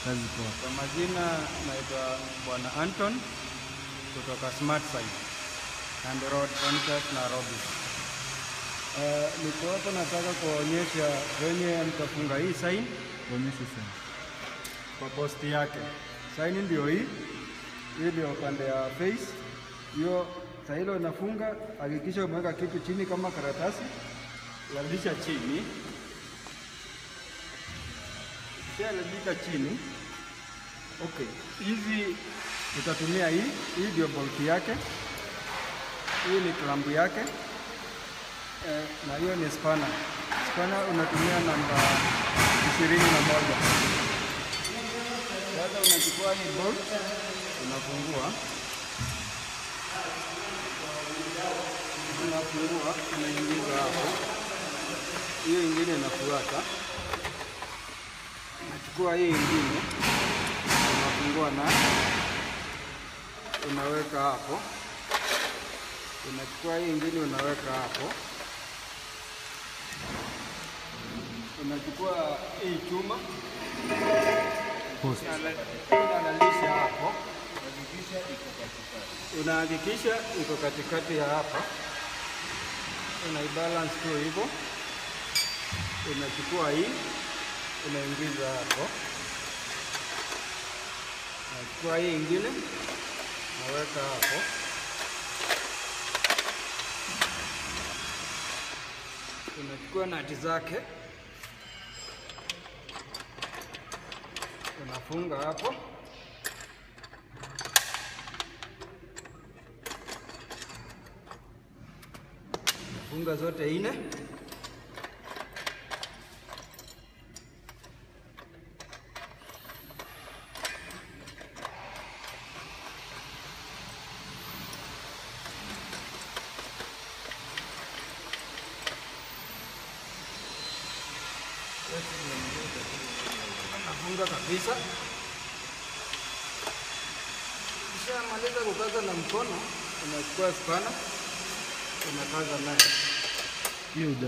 Kazi poa. Kwa majina naitwa Bwana Anton kutoka Smart Sign and Road Contract Nairobi. Uh, niko hapa nataka kuwaonyesha venye mtafunga hii sign Onyesha sana. kwa posti yake. Sign ndio hii, hii ndio upande ya face. Hiyo saa hilo unafunga, hakikisha umeweka kitu chini kama karatasi, lalisha chini, kishalalisha chini. Okay, hizi utatumia hii, hii ndio bolt yake, hii ni clamp yake eh, na hiyo ni spana. Spana unatumia namba ishirini na moja. Sasa unachukua hii bolt unafungua, unafungua, unaingiza hapo, hiyo ingine inafuata. Unachukua hii ingine unafungua na unaweka hapo, unachukua hii ingine unaweka hapo, unachukua hii chuma Post. unalalisha hapo, unahakikisha iko katikati ya hapa, unaibalance tu hivyo, unachukua hii unaingiza hapo, unachukua hii ingine naweka hapo, unachukua nati zake unafunga hapo funga zote ine nafunga kabisa. Ukishamaliza kukaza na mkono, unachukua spana unakaza nayo. Hiyo uja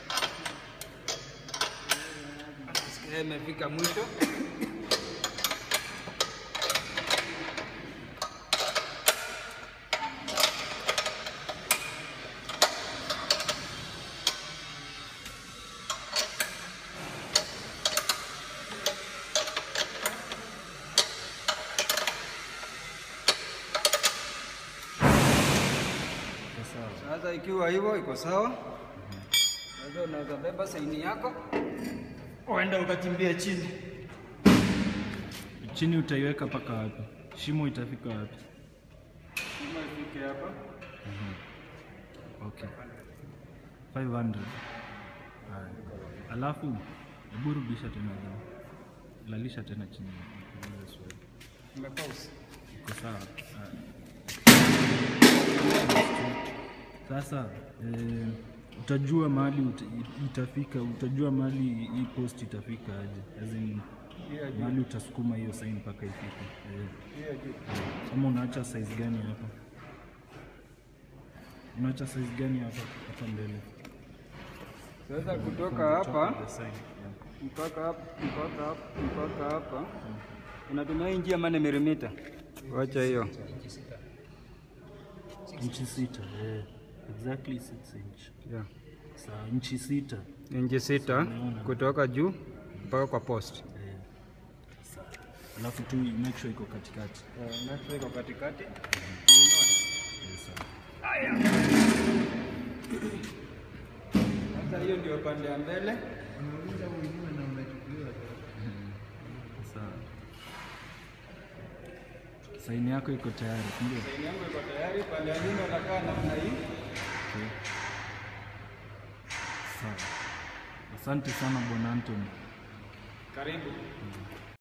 Sikia imefika mwisho. iko sawa. Sasa ikiwa hivyo iko sawa, sasa unaweza beba saini yako uende ukakimbia chini. Chini utaiweka mpaka wapi? Shimo itafika wapi? Kama ifike hapa, Okay. 500. Haya. Alafu hebu rudisha tena juu. Lalisha tena chini. Niulize swali. nimepause. Iko sawa. Haya. Sasa eh, utajua mahali uta, itafika, utajua mahali hii post itafika aje. As in, Hiyo juu, mahali utasukuma hiyo sign mpaka ifike. Eh, hiyo juu. Ama unaacha size gani hapa? Unaacha size gani hapa hapa mbele? Sasa From kutoka the top hapa of the side, yeah. mpaka hapa mpaka hapa mpaka hapa unatumia hii njia mane milimita. Wacha hiyo. Inchi sita, eh. Exactly 6 inch. Yeah. Sawa, inchi sita. Inchi sita kutoka juu mpaka kwa post. Eh. Sawa. Alafu tu make sure iko katikati. Uh, iko katikati. Eh, sawa. Sasa hiyo ndio pande ya mbele. Sawa. Saini yako iko tayari, ndio? Saini yangu iko tayari, pande ya nyuma nakaa namna hii. Okay. Sawa. Asante sana Bwana Anthony. Karibu.